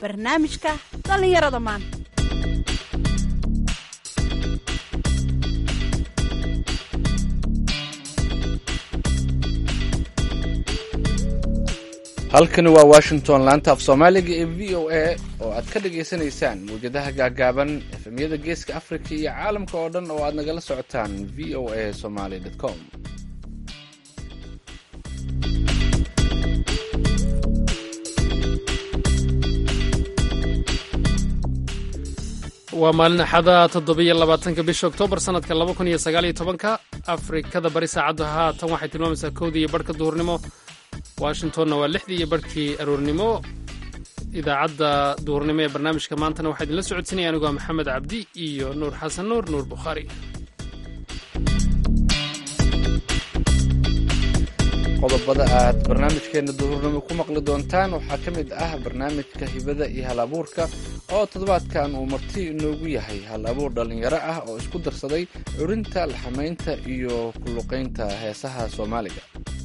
barnaamijka dhallinyarada maanta halkani waa washington laanta af soomaaliga ee v o a oo aad ka dhagaysanaysaan mawjadaha gaagaaban efemyada geeska africa iyo caalamka oo dhan oo aad nagala socotaan v o a somaly com waa maalin axada toddobiyo labaatanka bisha oktoobar sanadka laba kun iyo sagaal iyo tobanka afrikada bari saacaddu haatan waxay tilmaamaysaa kowdii iyo barhka duhurnimo washingtonna waa lixdii iyo barhkii aroornimo idaacadda duhurnimo ee barnaamijka maantana waxaa idinla socodsinaya anigoo maxamed cabdi iyo nuur xasan nuur nuur bukhaari qodobada aad barnaamijkeena duhurnimo ku maqli doontaan waxaa ka mid ah barnaamijka hibada iyo hal abuurka oo toddobaadkan uu marti inoogu yahay hal abuur dhallinyaro ah oo isku darsaday curinta laxamaynta iyo kulluqaynta heesaha soomaaliga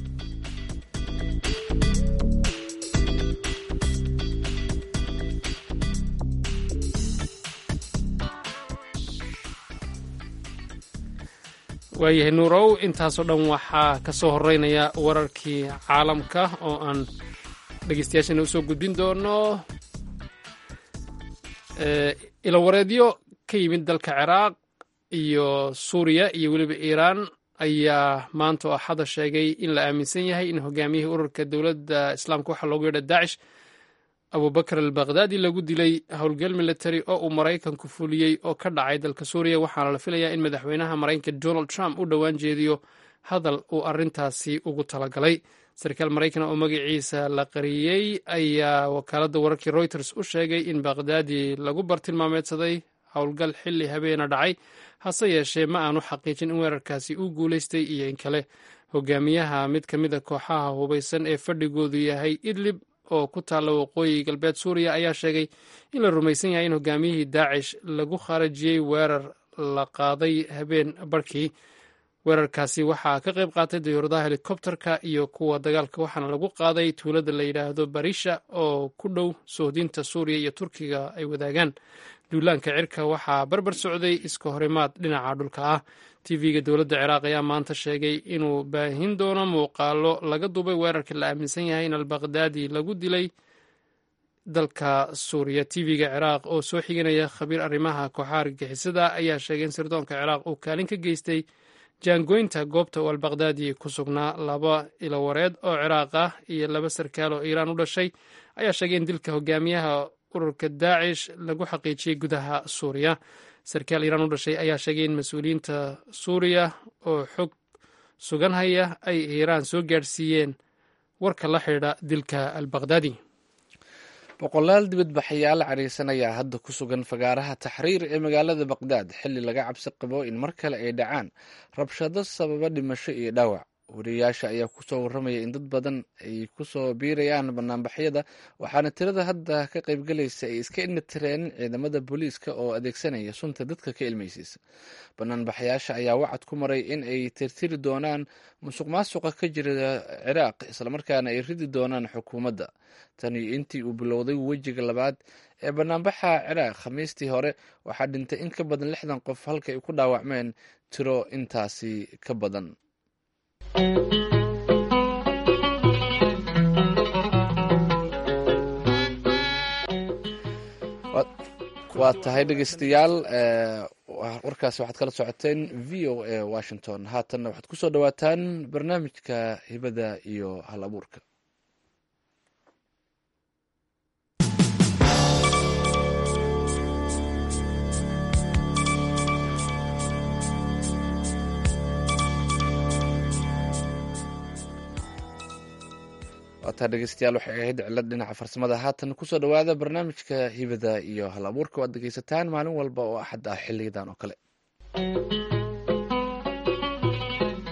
waayahay nuurow intaasoo dhan waxaa ka soo horeynaya wararkii caalamka oo aan dhegeystayaashana usoo gudbin doono ilawareedyo ka yimid dalka ciraaq iyo suuriya iyo weliba iiraan ayaa maanta oo axada sheegay in la aaminsan yahay in hogaamiyihii ururka dowladda islaamka waxaa loogu yeedha daacish abubakar al bakhdadi lagu dilay howlgal military oo uu maraykanku fuliyey oo ka dhacay dalka suuriya waxaana la filayaa in madaxweynaha maraykanka donald trump u dhowaan jeediyo hadal uu arrintaasi ugu talagalay sarkaal maraykan oo magaciisa la qariyey ayaa wakaaladda wararkii reuters u sheegay in bakhdadi lagu bartilmaameedsaday howlgal xilli habeena dhacay hase yeeshee ma aanu xaqiijin in weerarkaasi uu guulaystay iyo in kale hogaamiyaha mid ka mid a kooxaha hubaysan ee fadhigoodu yahay idlib oo ku taalla waqooyi galbeed suuriya ayaa sheegay in la rumaysan yahay in hogaamiyihii daacish lagu khaarajiyey weerar la qaaday habeen barhkii weerarkaasi waxaa ka qayb qaatay dayuuradaha helikobterka iyo kuwa dagaalka waxaana lagu qaaday tuulada la yidhaahdo barisha oo ku dhow sohdinta suuriya iyo turkiga ay wadaagaan duulaanka cirka waxaa barbar socday iska horimaad dhinaca dhulka ah tv-ga dowladda ciraaq ayaa maanta sheegay inuu baahin doono muuqaalo laga duubay weerarka la aaminsan yahay in albakhdadi lagu dilay dalka suuriya tv-ga ciraaq oo soo xiganaya khabiir arrimaha kooxaha argagixisada ayaa sheegay in sirdoonka ciraaq uu kaalin ka geystay jaangoynta goobta uu albakhdadi ku sugnaa laba ilowareed oo ciraaq ah iyo laba sarkaal oo iiraan u dhashay ayaa sheegay in dilka hogaamiyaha ururka daacish lagu xaqiijiyey gudaha suuriya sarkaal iiraan u dhashay ayaa sheegay in mas-uuliyiinta suuriya oo xog sugan haya ay iiraan soo gaadhsiiyeen warka la xidhiidha dilka albakhdadi boqolaal dibadbaxayaal cariisan ayaa hadda ku sugan fagaaraha taxriir ee magaalada baqdaad xilli laga cabsi qabo in mar kale ay dhacaan rabshado sababa dhimasho iyo dhaawac wariyayaasha ayaa kusoo warramaya in dad badan ay kusoo biirayaan banaanbaxyada waxaana tirada hadda ka qaybgalaysa ay iska indhatireen ciidamada booliiska oo adeegsanaya sunta dadka ka ilmaysiisa banaanbaxayaasha ayaa wacad ku maray in ay tirtiri doonaan musuq maasuqa ka jira ciraaq islamarkaana ay ridi doonaan xukuumadda tani intii uu bilowday wejiga labaad ee banaanbaxa ciraaq khamiistii hore waxaa dhintay in ka badan lixdan qof halka ay ku dhaawacmeen tiro intaasi ka badan waa tahay dhegeystayaal warkaasi waxaad kala socoteen v o a washington haatanna waxaad kusoo dhawaataan barnaamijka hibada iyo hal abuurka waataa dhegeystayaal waxay ahayd cilad dhinaca farsamada haatan kusoo dhowaada barnaamijka hibada iyo hal abuurka o aad dhegeysataan maalin walba oo axad ah xiliyadan oo kale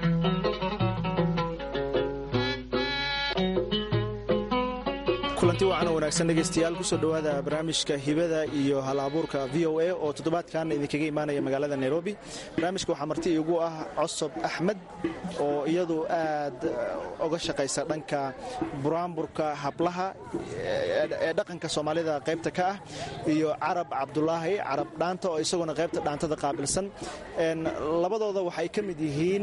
kulanti wacan wacan wanaagsan dhegaystayaal kusoo dhowaada barnaamijka hibada iyo hal abuurka v o a oo toddobaadkan idinkaga imaanaya magaalada nairobi barnaamijka waxaa marti igu ah cosob axmed oo iyadu aad uga shaqaysa dhanka buraanburka hablaha ee dhaqanka soomaalida qaybta ka ah iyo carab cabdulaahi carab dhaanta oo isaguna qaybta dhaantada qaabilsan labadooda waxay ka mid yihiin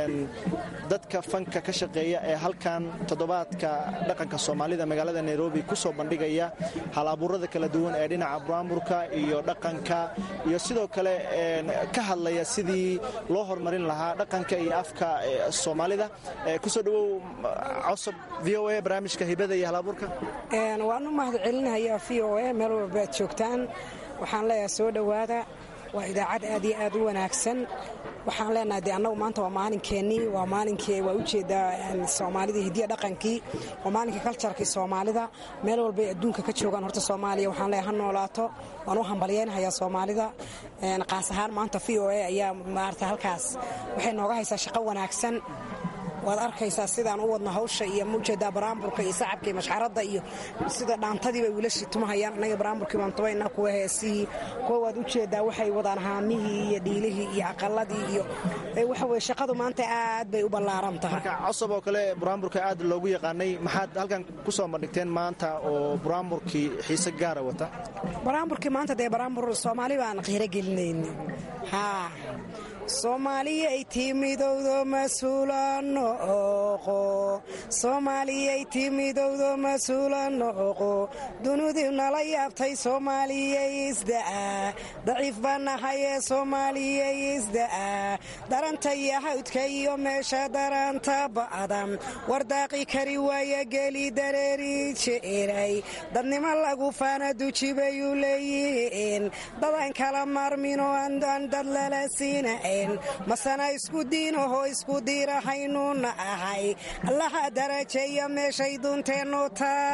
dadka fanka ka shaqeeya ee halkan toddobaadka dhaqanka soomaalida magaalada nairobi kusoo bandhigaya hal abuurada kala duwan ee dhinaca buraanburka iyo dhaqanka iyo sidoo kale ka hadlaya sidii loo horumarin lahaa dhaqanka iyo afka soomaalida kusoo dhawow cosob v o a barnaamijka hibada iyo hal abuurka waan u mahad celinaya v o a meel walba ad joogtaan waxaan leeyahay soo dhowaada waa idaacad aad iyo aad u wanaagsan waxaan leenahay de annagu maanta waa maalinkeenii waa maalinkii waa ujeedaa soomaalida hidiya dhaqankii waa maalinkii kaljarkii soomaalida meel walbay adduunka ka joogaan horta soomaaliya waxaan leeyahay ha noolaato waan u hambalyaynahayaa soomaalida qaas ahaan maanta v o a ayaa maarata halkaas waxay nooga haysaa shaqo wanaagsan waad arkaysaa sidaan u wadno hawsha iyo maujeedaa baraamburka iyo sacabka iyo mashxaradda iyo sida dhaantadii bay wiilashii tumahayaan annaga baraamburkii baan tumaynaa kuwa heesihii kuwa waad ujeedaa waxay wadaan haamihii iyo dhiilihii iyo aqaladii iyo waxa weye shaqadu maanta aad bay u ballaaran tahay marka cosob oo kale buraamburka aad loogu yaqaanay maxaad halkan ku soo bandhigteen maanta oo buraamburkii xiise gaara wata baraamburkii maanta dee baraambur soomaali baan qiiro gelinayna haa soomaaliyay timidowdo mas-uula nooqo soomaaliyay timidowdo mas-uula nooqo dunudii nala yaabtay soomaaliyay isda'a daciif baan nahayee soomaaliyay isda'a daranta iyo hawdka iyo meesha daranta ba'dan wardaaqi kari waaya geli dareeri jeeray dadnimo lagu faana dujibayuu leeyihiin dadan kala maarminoo aan dad lala siina masana isku diinahoo isku diirahaynuuna ahay allaha darajeeya meeshay duunteennu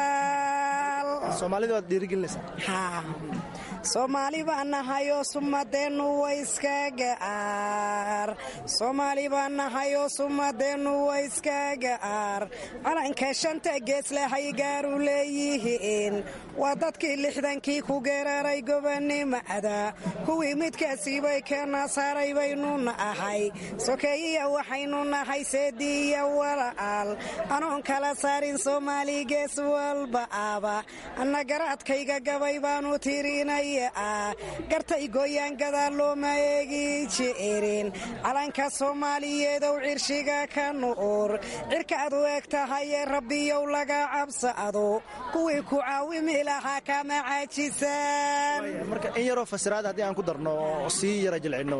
taal soomaali baan nahayoo sumadeennu waiska ga'aar soomaali baan nahayoo sumadeennu waiska ga'aar calanka shanta geeslehay gaaru leeyihiin waa dadkii lixdankii ku geeraray gobonnimada kuwii midkaasiibay keena saaray baynuna ahay sokeeyiya waxaynu nahay seediiya wala'aal anoon kala saarin soomaali gees walba aba anna garaadkayga gabay baanu tirinay gartay gooyaan gadaal looma eegi jeerin calanka soomaaliyeedow cirshiga ka nu'ur cirkaad u eg tahayee rabbiyow laga cabsado kuwii ku caawimi lahaa kama caajisaan in yaroo fasiraad haddii aan ku darno sii yara jilcinno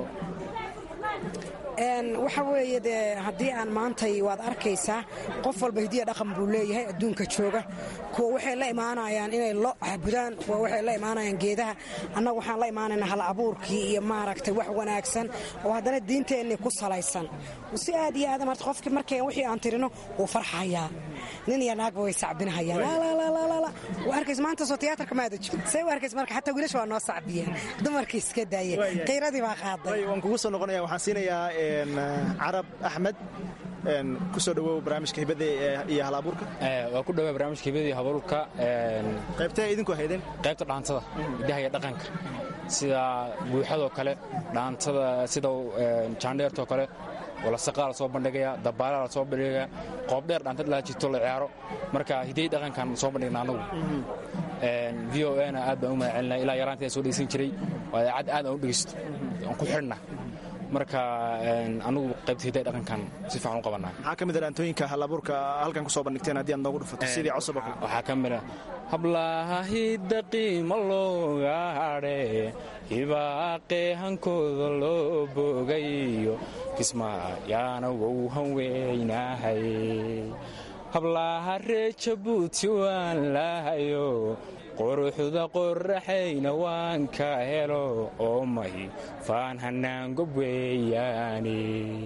waxa weeye dee haddii aan maantay waad arkaysaa qof walba hidiya dhaqan buu leeyahay adduunka jooga kuwa waxay la imaanayaan inay lo cabudaan kuwa waxay la imaanayaan geedaha annaga waxaan la imaanaynaa hal abuurkii iyo maaragtay wax wanaagsan oo haddana diinteennii ku salaysan si aad iyo aad marta qofkii markay wixii aan tirino wuu farxayaa nin iyo naagba way sacbinahayaan wa arkays maanta soo tiyaatarka maada jiro say u arkays marka xataa wiilasha waa noo sacbiyeen dumarkii iska daayeen qiiradii baa qaaday waan kugu soo noqonaya waxaan siinayaa carab axmed kusoo dhawow barnaamijka hibada iyo hal abuurka waa ku dhawaa barnaamijka hibada iyo habaruurka qaybtee idinku haydeen qaybta dhaantada hidaha iyo dhaqanka sida buuxadoo kale dhaantada sida jaandheertoo kale walasaqaa la soo bandhigaya dabaala la soo bandhigaya qoobdheer dhaantad laa jirto la ciyaaro marka hiday dhaqankan soo bandhigna anagu v o na aad baan u mahad celinaa ilaa yaraanteeda soo dhegeysan jiray waa idaacad aad aan u dhegeysto aan ku xidhna marka anagu qaybta hiday dhaqankan si fiican u qabanaa maxaa ka mid a dhaantooyinka hal abuurka halkan ku soo bandhigteen haddii aad noogu dhufato sidii cosob waxaa ka mid a hablaha hidda qiima looga hadhe hibaaqee hankooda loo bogayo kismaayaana wou hanweynahay hablaha ree jabuuti waan lahayo quruxda qoraxayna waan ka helo oo mahi faan hanaangob weeyaani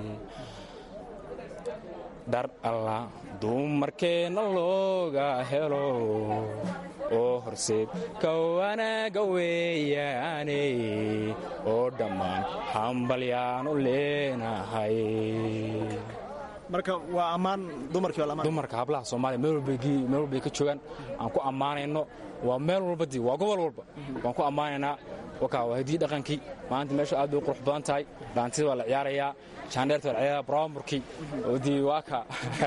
dhar alla dumarkeenna looga helo oo horseed ka wanaaga weeyaane oo dhammaan hambalyaanu leenahay marka waa ammaan dumarkii waa dumarka hablaha soomaaliya meel walbay ka joogaan aan ku ammaanayno waa meel walba di waa gobol walba waan ku ammaanaynaa wakaa waa hidii dhaqankii maanta meesha aad bay u qurux badan tahay dhaantida waa la ciyaarayaa jaandheerta waa la ciyaarayaa braaburkii dii waa ka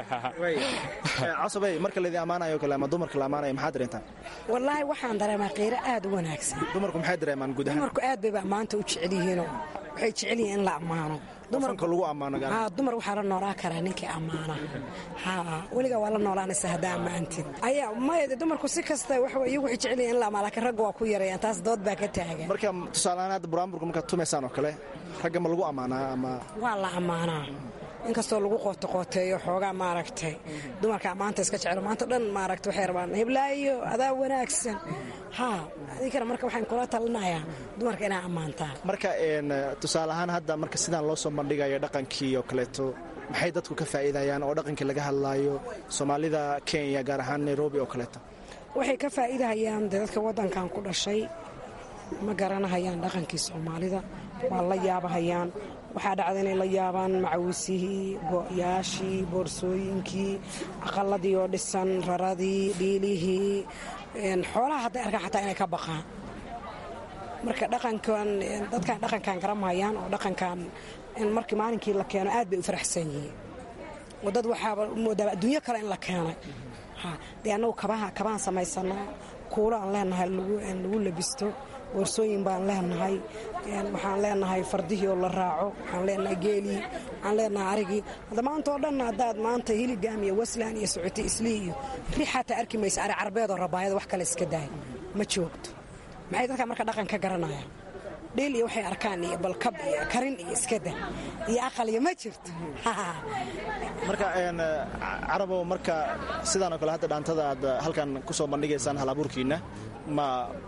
casabey marka laydin ammaanayo kale ama dumarka la ammaanayo maxaad dareentaan wallaahi waxaan dareemaa qiiro aad u wanaagsan dumarku maxay dareemaan guud ahaan dumarku aad bayba ammaanta u jecel yihiinoo waxay jecel yihiin in la ammaano dumarka lagu ammaano gaar haa dumar waxaa la noolaa karaa ninkii ammaana haa weligaa waa la noolaanaysa haddaa ammaantid ayaa maya dumarku si kasta waxa iyagu waxay jecel yihiin in la ammaano laakiin ragga waa ku yarayaan taas dood baa ka taagan marka tusaalehaan hadda buraanburka markaad tumaysaan oo kale ragga ma lagu ammaanaa ama waa la ammaanaa inkastoo lagu qootoqooteeyo xoogaa maaragtay dumarka ammaanta iska jecelo maanta dhan maaragta waxay rabaan heblaayo adaa wanaagsan haa adinkana marka waxaan kula talinayaa dumarka inaa ammaantaa marka tusaale ahaan hadda marka sidaan loo soo bandhigayo dhaqankii oo kaleeto maxay dadku ka faa'iidayaan oo dhaqankii laga hadlaayo soomaalida kenya gaar ahaan nairobi oo kaleeto waxay ka faa'iidahayaan dee dadka waddankan ku dhashay ma garanahayaan dhaqankii soomaalida waa la yaabahayaan waxaa dhacda inay la yaabaan macawisihii go'yaashii boorsooyinkii aqaladii oo dhisan raradii dhiilihii xoolaha hadday arkaan xataa inay ka baqaan marka dhaqankan dadkan dhaqankan garamahayaan oo dhaqankan markii maalinkii la keeno aad bay u faraxsan yihiin oo dad waxaaba moodaaba adduunyo kale in la keenay dee annagu kabaha kabaan samaysanaa kuulo aan leenahay lagu labisto boorsooyin baan leenahay waxaan leenahay fardihii oo la raaco waxaan leenahay geelii waxaan leenahay arigii hadda maanta oo dhan haddaad maanta hiligaam iyo waslan iyo socoti islii iyo ri xataa arki maysa ari carbeedoo rabaayada wax kale iska daay ma joogto maxay dadka marka dhaqan ka garanayaan dhiil iyo waxay arkaan iyo balkab iyo karin iyo iskada iyo aqal iyo ma jirto marka carabow marka sidaanoo kale hadda dhaantada aad halkan ku soo bandhigaysaan halabuurkiinna ma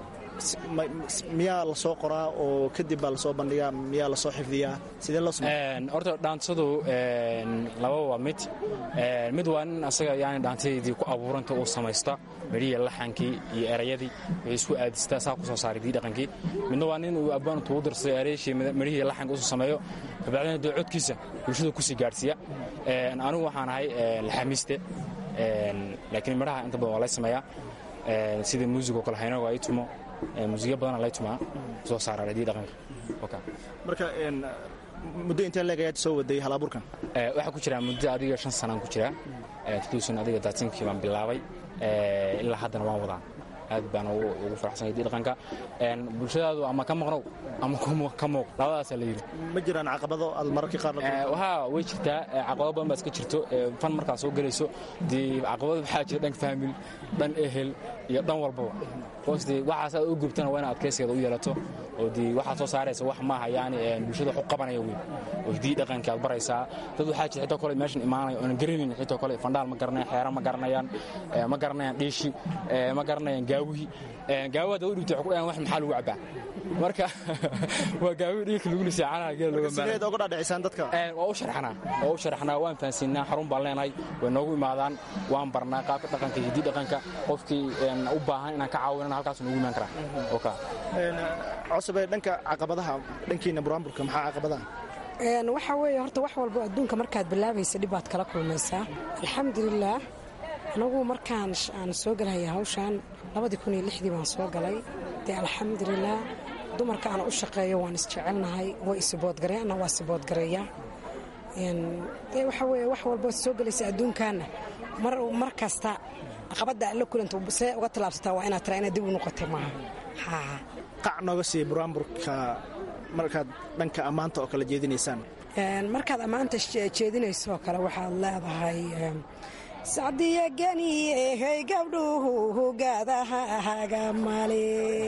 miyaa la soo qoraa oo kadib baa lasoo bandhigaa miyaa lasoo xifdiyaa sidee loo horta dhaantadu laba waa mid mid waa nin asaga yani dhaantadeydii ku abuuranta uu samaysta medhihii laxankii iyo erayadii waxay isku aadistaa saa ku soo saaray dii dhaqankii midna waa nin uu abbaantu u dirsaday erayashii medhihii laxanka usoo sameeyo kabacdina dee codkiisa bulshada kusii gaadhsiiya anigu waxaan ahay laxamiiste laakiin midhaha inta badan waa lay sameeyaa sida muusigoo kale haynago ay tumo muusiga badana lay tumaa soo saara hadii dhaqanka marka muddo intee leeg ayaad soo waday halabuurkan waxaa ku jiraa muddo adiga shan sanaan ku jiraa tuduusan adiga daatinkii baan bilaabay ilaa haddana waan wadaa aad baan ugu faraxsan hadii dhaqanka bulshadaadu ama ka maqnow ama ka muuq labadaasaa la yidhi ma jiraan caqabado aad mararka qaar wahaa way jirtaa caqabado badan baa iska jirto fan markaa soo gelayso dee caqabado waxaa jira dhan faamil dhan ehel iyo dhan walbaba hoos dee waxaas aad u gubtana waa ina adkaysigeeda u yeelato oo dee waxaad soo saaraysa wax maaha yani bulshada wax u qabanaya weyn oo hidii dhaqankii aad baraysaa dad waxaa jira xitoo kale meeshan imaanaya oonan garanayn xitoo kale fandhaal ma garanayaan xeera ma garanayaan ma garanayaan dhiishi ma garanayaan gaawihii gaawaha dad u dhibtay waxay ku dhahaan wax maxaa lagu cabbaa marka waa gaawihi dhiigka lagu lisaacanaha geel looga sideed uga dhadhicisaan dadka waa u sharxanaa waa u sharxanaa waan fahansiinaa xarun baan leenahay way noogu imaadaan waan barnaa qaabka dhaqanka hidii dhaqanka qofkii u baahan inaan ka caawinana halkaas noogu imaan karaa oka cosobe dhanka caqabadaha dhankiina buraanburka maxaa caqabadaha waxaa weeye horta wax walbo adduunka markaad bilaabaysa dhib baad kala kulmaysaa alxamdulilaah anagu markaan aan soo galhaya hawshaan labadii kun iyo lixdii baan soo galay dee alxamdulilaah dumarka aan u shaqeeyo waan isjecelnahay way isiboodgareeana waa siboodgareeya dee waxaa weeye wax walbo soo gelaysa adduunkaana mar kasta caqabadda la kulanta see uga tallaabsataa waa inaad tiraa inaad dib u noqotay maaha qac nooga siiya buraanburka markaad dhanka ammaanta oo kale jeedinaysaan markaad ammaanta jeedinayso oo kale waxaad leedahay sacdiya ganiyehey gabdhuhu gaadaha hagamale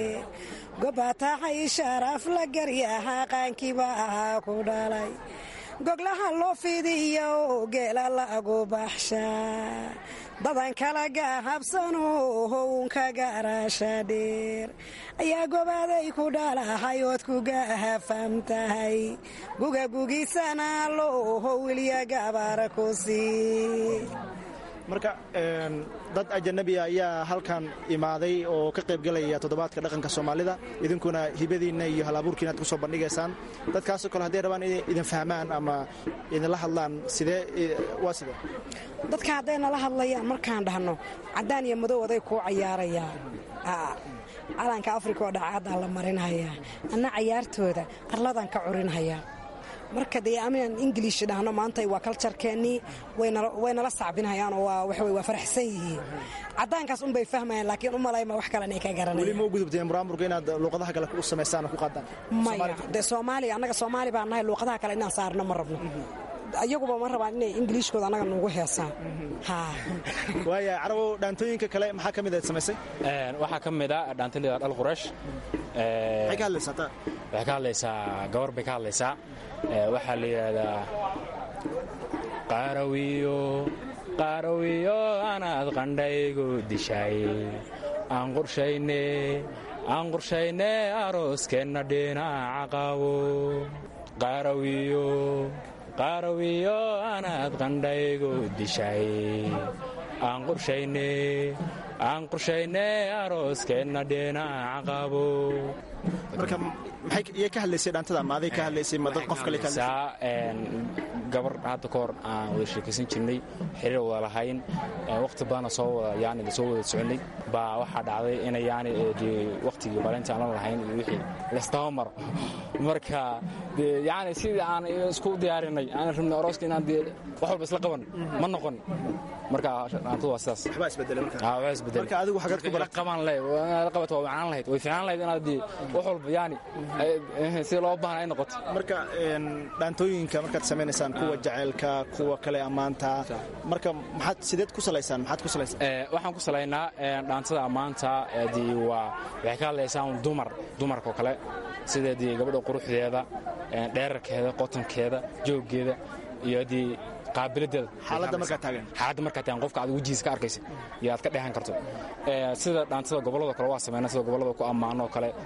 gobatahay sharaf la garyaha qaankiiba ahaa ku dhalay goglaha loo fidiyo geela lagu baxshaa dadan kala gahabsano hownka garasha dheer ayaa gobaaday ku dhalahay ood ku gahafam tahay gugagugisana loo howilya gabar ku sii marka dad ajanabiya ayaa halkan imaaday oo ka qaybgelaya toddobaadka dhaqanka soomaalida idinkuna hibadiinna iyo halabuurkiina ad ku soo bandhigaysaan dadkaasoo kale hadday rabaan inay idin fahmaan ama idinla hadlaan sidee waa sidee dadka hadday nala hadlayaan markaan dhahno caddaan iyo madow aday kuu cayaarayaan calanka afrika oo dhacaadaan la marinhayaa anna cayaartooda arladaan ka curinhayaa marka dee aminaan ingiliish dhahno maanta waa kaljarkeennii waynala sacbinhayaan oo waa faraxsan yihiin caddaankaas unbay fahmayaan laakiin u malayma wax kale inay ka weli garanayaan ma u gudubteen muraamurka inaad luuqadaha kale u samaysaan oo ku qaadaan maya dee soomaaliya annaga soomaali baan nahay luuqadaha kale inaan saarno ma rabno ayaguba ma rabaan inay ingiliishkooda annaga nugu heesaan haa waaya carabow dhaantooyinka kale maxaa ka mid aad samaysay waxaa ka mid a dhaantalida dhal quraysh maxay ka hadlaysaa taa waxay ka hadlaysaa gabar bay ka hadlaysaa waxaa la yidhaahdaa qaarawiyo qaarawiyo anaad qandhaygu dishay aan qorshayne aan qorshayne arooskeenna dhinaca qabo qaarawiyo qaarawiyo anaad qandhaygu dishay aan qorshayne aan qorshayne arooskeenna dhinaca qabo marka maxay iyay ka hadlaysay dhaantada ma aday ka hadlaysay ma dad qof kale ka hadlaysay gabar hadda ka hor aan wada sheekaysan jirnay xiriir wada lahayn waqti badana soo wada yani soo wada soconay baa waxaa dhacday inay yani dee waqtigii balinta aan la lahayn iyo wixii laysdaba maro marka dee yani sidii aan isku diyaarinay aan rabnay orooska inaan dee wax walba isla qaban ma noqon marka dhaantadu waa sidaas waxbaa isbedelay marka aa waa isbedelay marka adigu xagaad ku baratay qaban lahayd inaad la qabato waa macnaan lahayd way fiicnaan lahayd inaad dee wax walba yani sida loo baahan ay noqoto marka dhaantooyinka markaad samaynaysaan kuwa jaceylka kuwa kale ammaanta marka maxaad sideed ku salaysaan maxaad ku salaysaan waxaan ku salaynaa dhaantada ammaanta dee waa waxay ka hadlaysaa un dumar dumarkao kale sida dee gabadha quruxdeeda dheerarkeeda qotankeeda jooggeeda iyo dee qaabiladeeda xaaladda markaa taagan xaaladda markaa taagan qofka aad wejihiisa ka arkaysa iyo aad ka dheehan karto sida dhaantada gobollada kale waa sameynaa sida gobollada ku ammaano oo kale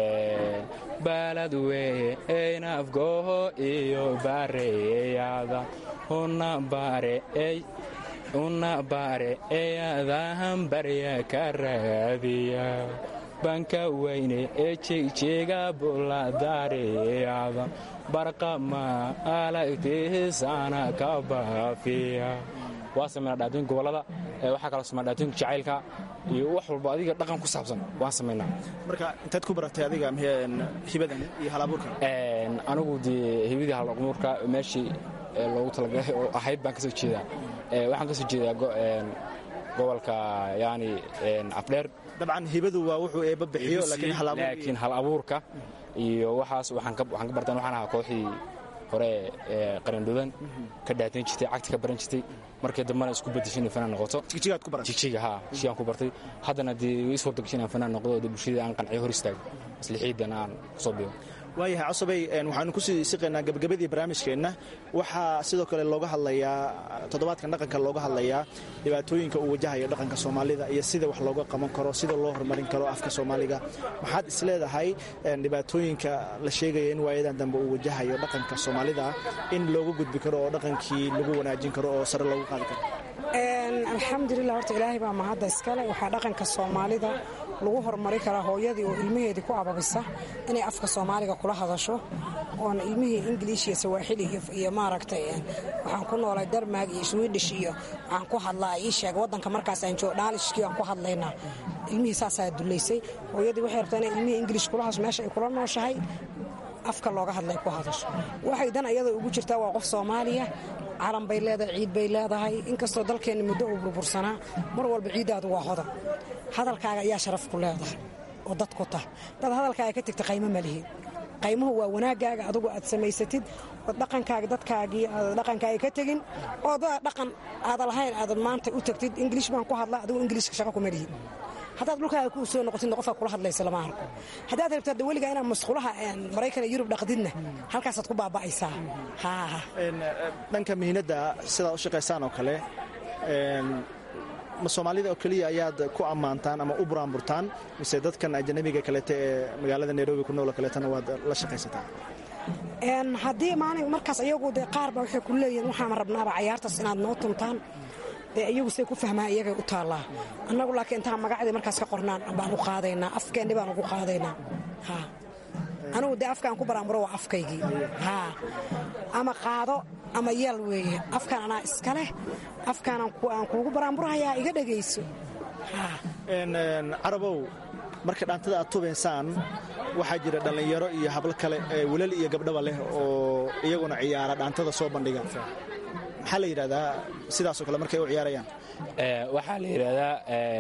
baalad weeye eynafgoho iyo baareeyada una baare ey una baare eyadahan barya ka raadiya banka weyne ee jegjeega buladaareeyada barqama alagtiisana ka baafiya waa sameynaa dhaatooyinka gobollada waxaa kaloo sameynaa dhaatooyinka jacaylka iyo wax walba adiga dhaqan ku saabsan waan samaynaa marka intaad ku baratay adiga hibadan iyo halabuurkan anigu dee hibidii halabuurka meeshii loogu talagalay oo ahayd baan ka soo jeedaa waxaan ka soo jeedaa gobolka yani afdheer dabcan hibadu waa wuxuu eebba bixiyo laakiin hal abuurka iyo waxaas waxaan ka bartaan waxaan ahaa kooxdii hore ee qarindhudan ka dhaatain jirtay cagti ka baran jirtay markii dambena isku bedeshay inay fanaan noqoto jigjigaad ku baratay jigjiga haa jigjigaan ku bartay haddana dee way is hordagashay inaan fanaan noqdo oo dee bulshadii aan qanciyo hor istaago maslixiidan aan kusoo biyo waayahay cosabay waxaanu kusii siqaynaa gabagabadii barnaamijkeenna waxaa sidoo kale looga hadlayaa toddobaadkan dhaqanka looga hadlayaa dhibaatooyinka uu wajahayo dhaqanka soomaalida iyo sida wax looga qaban karo sida loo horumarin karo afka soomaaliga maxaad isleedahay dhibaatooyinka la sheegaya in waayadan dambe uu wajahayo dhaqanka soomaalida in looga gudbi karo oo dhaqankii lagu wanaajin karo oo sare loogu qaadi karo alxamdulilah horta ilaahay baa mahadda iskale waxaa dhaqanka soomaalida lagu horumari karaa hooyadii oo ilmaheedii ku ababisa inay afka soomaaliga kula hadasho oona ilmihii ingiliish iyo sawaaxili iyo maaragtay waxaan ku noolay darmaag iyo swiidhish iyo waxaan ku hadlaa ii sheeg waddanka markaas aan joogo dhaalishkii aan ku hadlaynaa ilmihii saasaa dullaysay hooyadii waxay rabtaa inay ilmihii ingiliish kula hadasho meesha ay kula nooshahay afka looga hadlay ku hadasho waxay dan ayada ugu jirtaa waa qof soomaaliya calan bay leedahay ciid bay leedahay inkastoo dalkeenna muddo uu burbursanaa mar walba ciiddaadu waa hodan hadalkaaga ayaa sharaf ku leedahay oo dad ku tah dad hadalkaaga ka tegta qaymo ma lihiin qaymuhu waa wanaaggaaga adugu aad samaysatid oo dhaqankaaga dadkaagii aad dhaqankaaga ka tegin oo dad dhaqan aada lahayn aad maanta u tagtid ingiliish baan ku hadlaa adigu ingiliishka shaqo kuma lihin haddaad dhulkaaga ku soo noqotidna qofaa kula hadlaysa lama arko haddaad rabto hadda weligaa inaad masqulaha maraykan iyo yurub dhaqdidna halkaasaad ku baaba'aysaa haa dhanka mihinadda sidaad u shaqaysaan oo kale ma soomaalida oo keliya ayaad ku ammaantaan ama u buraanburtaan mise dadkan ajanabiga kaleete ee magaalada nairobi ku noolo kaleetana waad la shaqaysataan haddii maalin markaas iyagu dee qaar ba waxay ku leeyihiin waxaan rabnaaba cayaartaas inaad noo tuntaan dee iyagu say ku fahmaa iyagay u taallaa annagu laakiin intaan magacdii markaas ka qornaan baan u qaadaynaa afkeenni baan ugu qaadaynaa ha anigu dee afkaan ku baraamuro waa afkaygii ha ama qaado ama yeel weeye afkaan anaa iska leh afkaan aan kuugu baraamburahayaa iga dhegayso ha carabow marka dhaantada aad tubaysaan waxaa jira dhallinyaro iyo hablo kale ee wilal iyo gabdhaba leh oo iyaguna ciyaara dhaantada soo bandhiga maxaa la yidhahdaa sidaasoo kale markay u ciyaarayaan waxaa la yidhaahdaa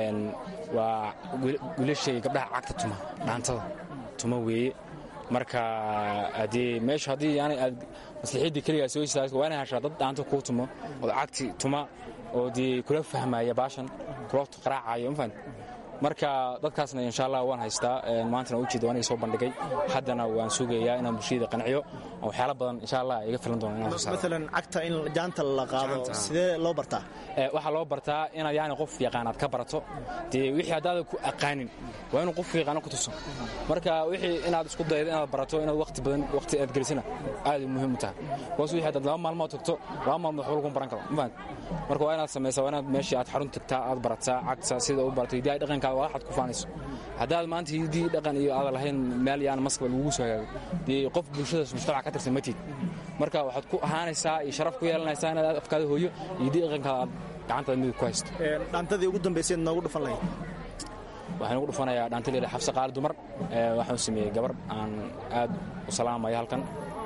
waa wiilashay gabdhaha cagta tuma dhaantada tuma weeye marka haddii meesha haddii yani aad maslaxiiddii keligaa soo istaagto waa inay heshaa dad dhaanta kuu tumo oo cagti tuma oo dee kula fahmaya baashan kula qaraacayo mafahant marka dadkaasna insha allah waan haystaa maantana ujeeda waan iga soo bandhigay haddana waan sugayaa inaan bulshada qanciyo waxyaala badan insha allah iga filan doona inaan soo saaro maalan cagta in jaanta la qaado sidee loo bartaa waxaa loo bartaa inaad yani qof yaqaanaad ka barato dee wixii haddaadan ku aqaanin waa inuu qof yaqaano ku tuso marka wixii inaad isku daydo inaad barato inaad waqti badan waqti aad gelisana aad muhiim u tahay boos wixii haddaad laba maalmood tagto laba maalmood waxba lagu baran karo mafahant marka waa inaad samaysaa waa inaad meeshii aad xarun tagtaa aad barataa cagta sida u baratay hidaha dhaqankaada waa waxaad ku faanayso haddaad maanta hidii dhaqan iyo aadan lahayn meel yaan maskaba lagugu soo hagaago dee qof bulshadaas mujtamaca ka tirsan matid marka waxaad ku ahaanaysaa iyo sharaf ku yeelanaysaa inaad afkaada hooyo iyo hidii dhaqankaada aad gacantaada midig ku haysto dhaantadii ugu dambayseed noogu dhufan lahayd waxaan ugu dhufanayaa dhaanta leela xabse qaali dumar waxaan u sameeyey gabar aan aad u salaamaya halkan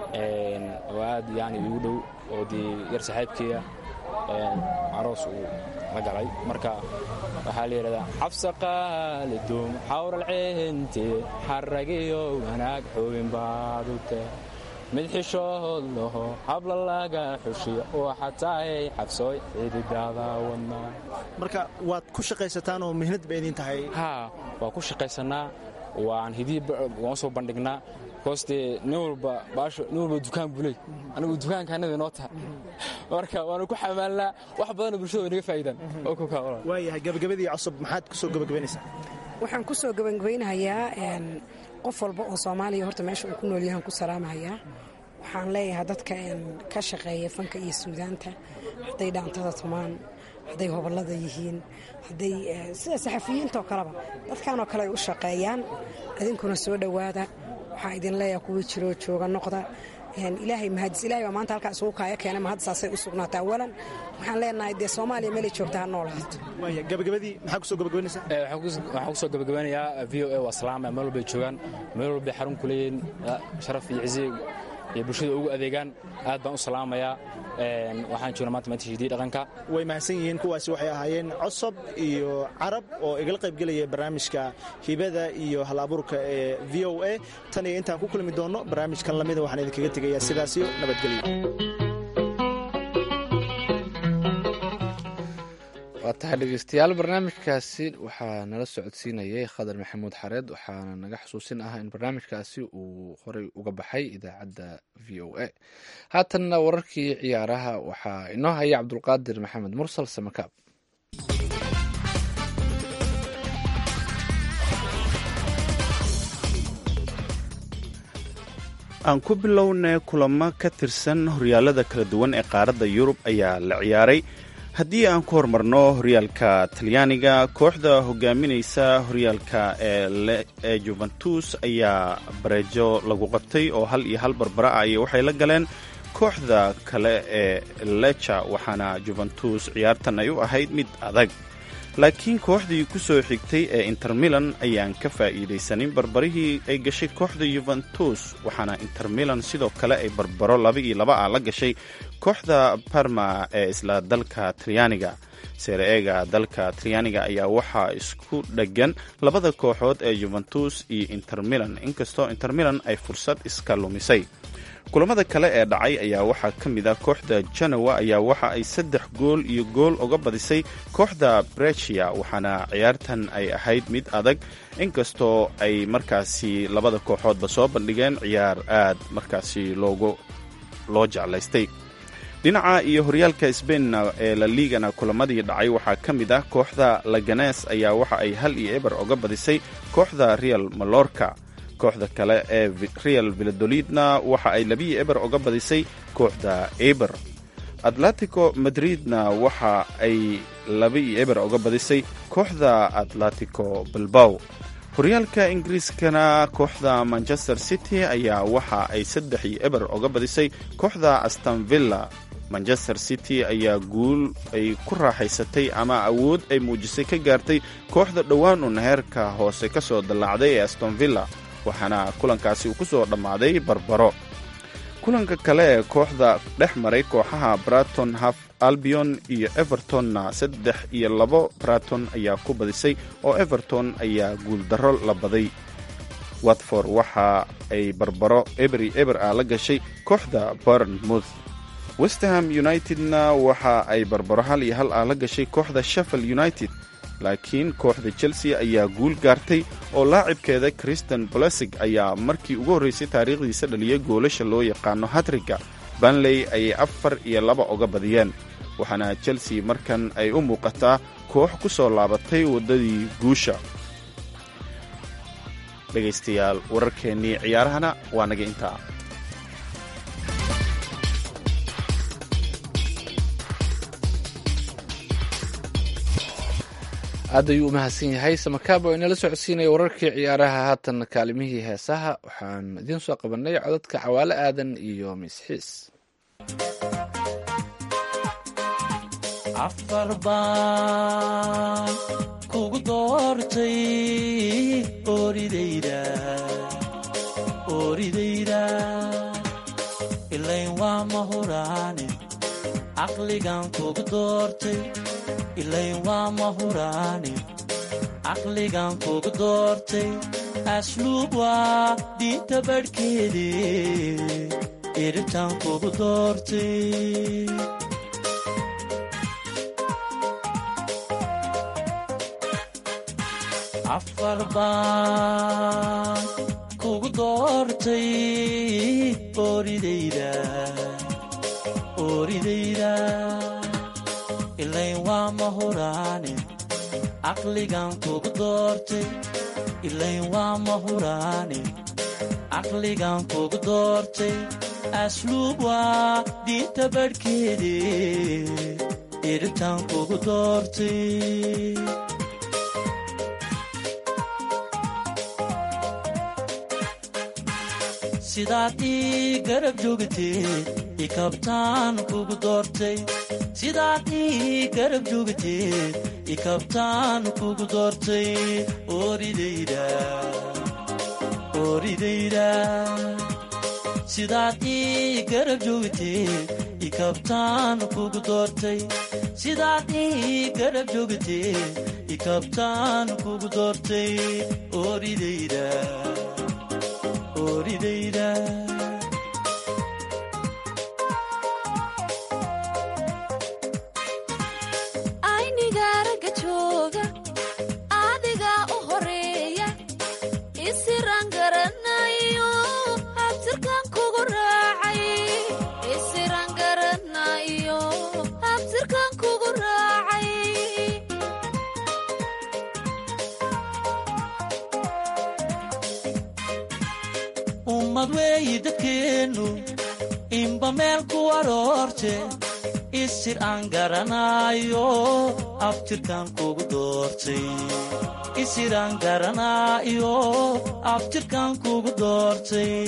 oo aad yani igu dhow oo dee yar saaxiibkeeda caroos uu la galay marka waxaa la yidhahdaa xabse qaali dum xawral ceente xaragiyo wanaag xubin baadute mid xishood laho habla laga xushiyo waxaad tahay xabsooy xididaada wadna marka waad ku shaqaysataan oo mihnad ba idin tahay haa waa ku shaqaysannaa waan hidii waan soo bandhignaa koostee nin walba baasho nin walba dukaan buley anigu dukaankaanada inoo tahay marka waanu ku xamaalnaa wax badanoo bulshada way naga faa'iidaan oo ku kaawala waayahay gabagabadii cusub maxaad ku soo gabagabaynaysaa waxaan ku soo gabagabaynahayaa qof walba oo soomaaliya horta meesha uu ku nool yahan ku salaamahayaa waxaan leeyahay dadka ka shaqeeya fanka iyo suudaanta hadday dhaantada tumaan hadday hobollada yihiin hadday sida saxafiyiintaoo kaleba dadkanoo kale ay u shaqeeyaan idinkuna soo dhowaada waxaa idin leeyahay kuwii jiroo jooga noqda ilaahay mahadis ilahay baa maanta halkaa isugu kaaya keenay mahad saasay u sugnaata awalan waxaan leenahay dee soomaaliya meelay joogta ha noolaato waaya gabagabadii maxaa ku soo gabagabaynaysaa waxaan ku soo gabagabanayaa v o a waa salaama meel walbay joogaan meel walbay xarun ku leeyihiin sharaf iyo cize iyo bulshada ugu adeegaan aad baan u salaamayaa waxaan joognaa maanta maanta hidii dhaqanka way mahadsan yihiin kuwaasi waxay ahaayeen cosob iyo carab oo igala qaybgelaya barnaamijka hibada iyo hal abuurka ee v o a tan iyo intaan ku kulmi doonno barnaamijkan lamida waxaan idinkaga tegayaa sidaasiyo nabadgelyo waa tahay dhegeystayaal barnaamijkaasi waxaa nala socodsiinayay khadar maxamuud xareed waxaana naga xusuusin ah in barnaamijkaasi uu horey uga baxay idaacadda v o a haatanna wararkii ciyaaraha waxaa inoo haya cabdulqaadir maxamed mursal samakaab aan ku bilownay kulamo ka tirsan horyaalada kala duwan ee qaaradda yurub ayaa la ciyaaray haddii aan ku horumarno horyaalka talyaaniga kooxda hogaaminaysa horyaalka ee juventus ayaa bareejo lagu qabtay oo hal iyo hal barbara ah iyo waxay la galeen kooxda kale ee leca waxaana juventus ciyaartan ay u ahayd mid adag laakiin kooxdii ku soo xigtay ee inter milan ayaan ka faa'iidaysanin barbarihii ay gashay kooxda yuventus waxaana inter milan sidoo kale ay barbaro laba iyo laba ah la gashay kooxda parma ee isla dalka talyaaniga seere-eega dalka talyaaniga ayaa waxaa isku dheggan labada kooxood ee juventus iyo inter milan inkastoo inter milan ay fursad iska lumisay kulamada kale ee dhacay ayaa waxaa ka mid ah kooxda janowa ayaa waxa ay saddex gool iyo gool uga badisay kooxda brechia waxaana ciyaartan ay ahayd mid adag inkastoo ay markaasi labada kooxoodba soo bandhigeen ciyaar aad markaasi loogu loo jeclaystay dhinaca iyo horyaalka sbainna ee la liigana kulamadii dhacay waxaa ka mid ah kooxda laganes ayaa waxa ay hal iyo eber uga badisay kooxda real malorka kooxda kale ee real villadolidna waxa ay labiyo eber uga badisay kooxda eber atletico madridna waxa ay laba iyo eber uga badisay kooxda atletico bilbaw horyaalka ingiriiskana kooxda manchester city ayaa waxa ay saddex iyo eber uga badisay kooxda astonvilla manchester city ayaa guul ay ku raaxaysatay ama awood ay muujisay ka gaartay kooxda dhowaan uun heerka hoose ka soo dallaacday ee astonvilla waxaana kulankaasi uu ku soo dhammaaday barbaro kulanka kale ee kooxda dhex maray kooxaha braton haf albion iyo evertonna saddex iyo labo braton ayaa ku badisay oo everton ayaa guuldarro la baday watford waxa ay barbaro eberi eber ah la gashay kooxda bournemouth westerham unitedna waxa ay barbaro hal iyo hal ah la gashay kooxda sheffield united laakiin kooxda chelsea ayaa guul gaartay oo laacibkeeda christian bolesig ayaa markii ugu horreysay taariikhdiisa dhaliyay goolasha loo yaqaano hatriga banley ayay afar iyo laba uga badiyeen waxaana chelsea markan ay u muuqataa koox ku soo laabatay waddadii guusha dhegaystayaal wararkeennii ciyaarahana waa naga intaa aad ayuu u mahadsan yahay samakaab oo inala socodsiinaya wararkii ciyaaraha haatan kaalimihii heesaha waxaan idiin soo qabanay codadka cawaale aadan iyo misxiis afar baan kugu doortay oridayda oridayda ilayn waa mahuraane caqligan kugu doortay ilayn waa mahuraane caqligan kugu doortay asluub waa diinta badhkeede iritan kugu doortay afar baan kugu doortay oridayda oridayda ilayn waa mahuraane caqligan kugu doortay ilayn waa mahuraane caqligan kugu doortay asluub waa diinta badhkeede iritan kugu doortay sidaad ii garab joogteed ikabtaan kugu doortay sidaad ii garab joogteed ikabtaan kugu doortay oridayda oridayda sidaad ii garab joogteed ikabtaan kugu doortay sidaad ii garab joogteed ikabtaan kugu doortay oridayda oridayda aynigaaraga jooga adigaa u horeeya isiraan garanayo habtirkan kugu raacay isiraan garanayo habtirkan kugu raacay ummad weeyi dadkeennu inba meel ku aroorte isir aan garanaayo abtirkan kugu doortay isir aan garanaayo abtirkan kugu doortay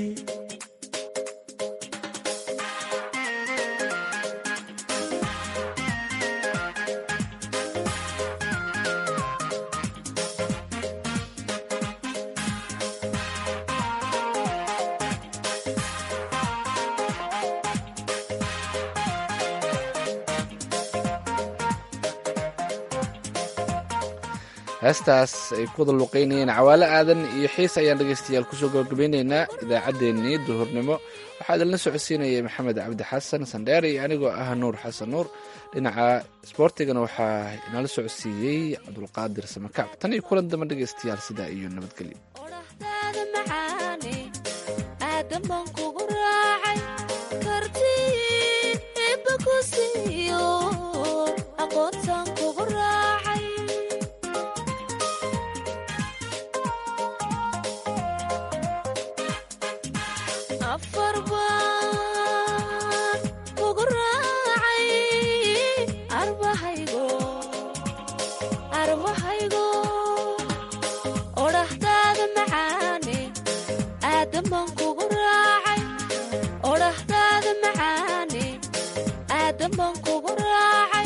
heestaas ay ku wada luqaynayeen cawaale aadan iyo xiis ayaan dhegaystayaal kusoo gabagabaynaynaa idaacaddeenii duhurnimo waxaa idinla socodsiinayay maxamed cabdi xasan sandheer iyo anigoo ah nuur xasan nuur dhinaca sboortigana waxaa inala socodsiiyey cabdulqaadir samakaab tan iyo kulan damba dhegaystayaal sidaa iyo nabadgelyo odhahdaada macaane aadan baan kugu raacay kartii ibba ku siiyo aqoontaan kugu raacay afar baan kugu raacay aadaman kugu raacay